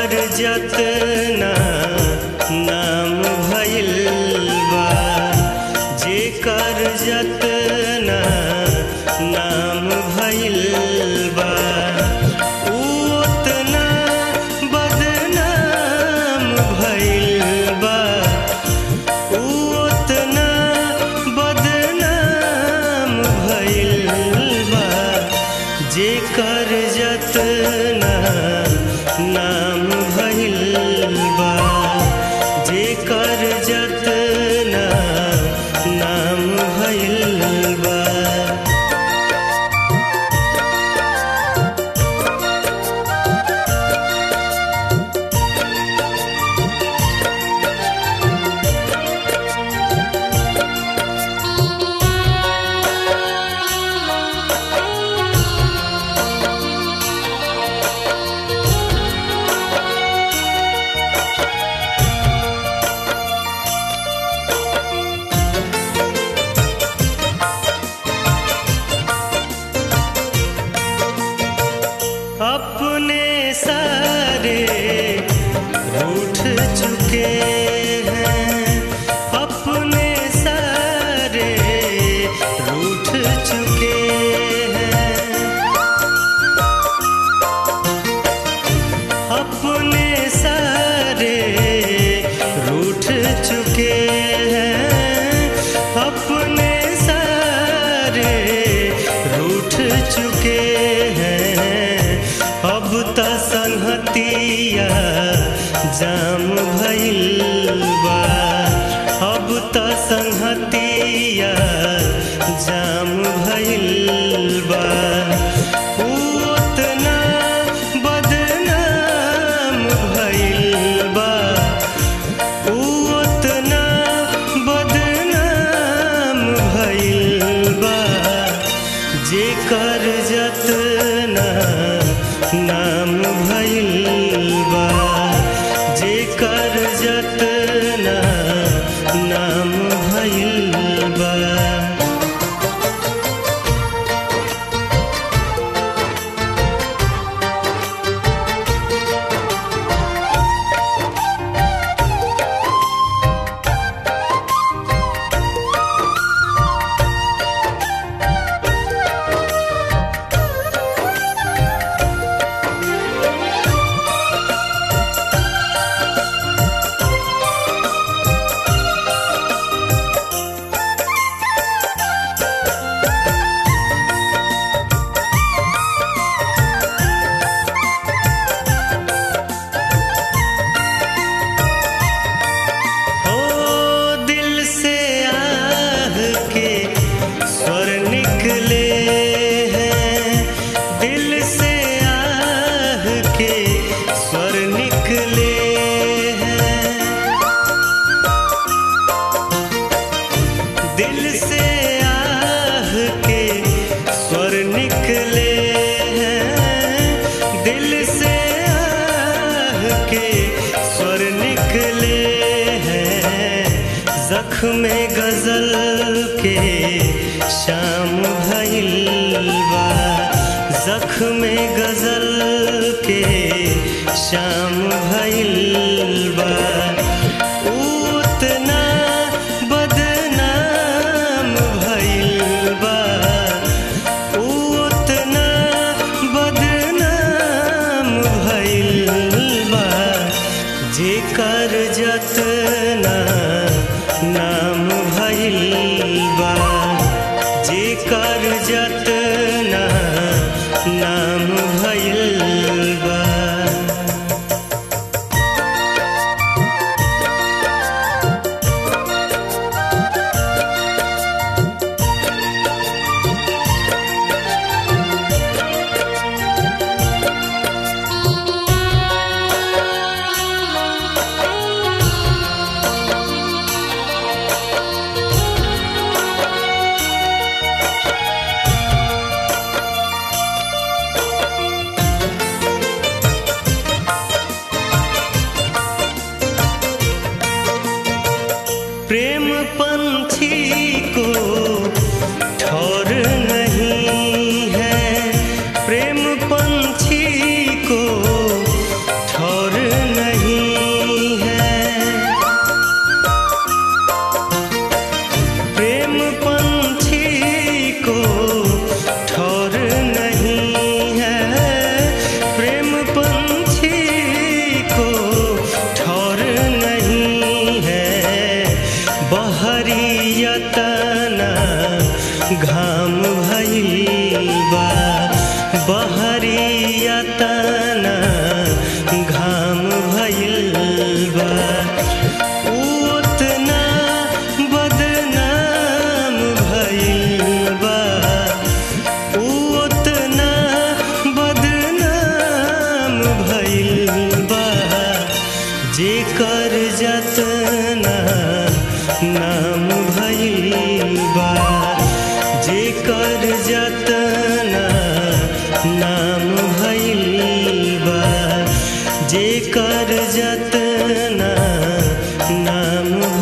जेकर जतना नाम भइल बा जेकर जतना नाम भइल बा उ ओतना बदनाम भइल बा उ ओतना बदनाम भइल बा जेकर जतना नाम भइल बा जेकर जतना नाम भइल बा अपने सारे रूठ चुके हैं अपने सारे रूठ चुके हैं अपने सारे रूठ चुके हैं अपने सारे रूठ चुके हैं अब त संहतिया जाम भइल बा अब त संहतिया जाम भइल बा उ ओतना बदनाम भइल बा उ ओतना बदनाम भइल बा जेकर जतना नाम भइल बा जेकर जतना नाम भइल बा ओ दिल से आह के स्वर निकले हैं दिल से आह के स्वर निकले हैं दिल से आह के स्वर निकले हैं दिल से आह के स्वर निकले हैं जख्म गजल के शाम भइल बा जख्म गजल के शाम भइल बा उ ओतना बदनाम भइल बा उ ओतना बदनाम भइल बा जेकर जतना नाम भइल बा जेकर जतना नाम भइल बा जेकर जतना नाम भइल बा जेकर जतना नाम भइल बा जेकर जतना नाम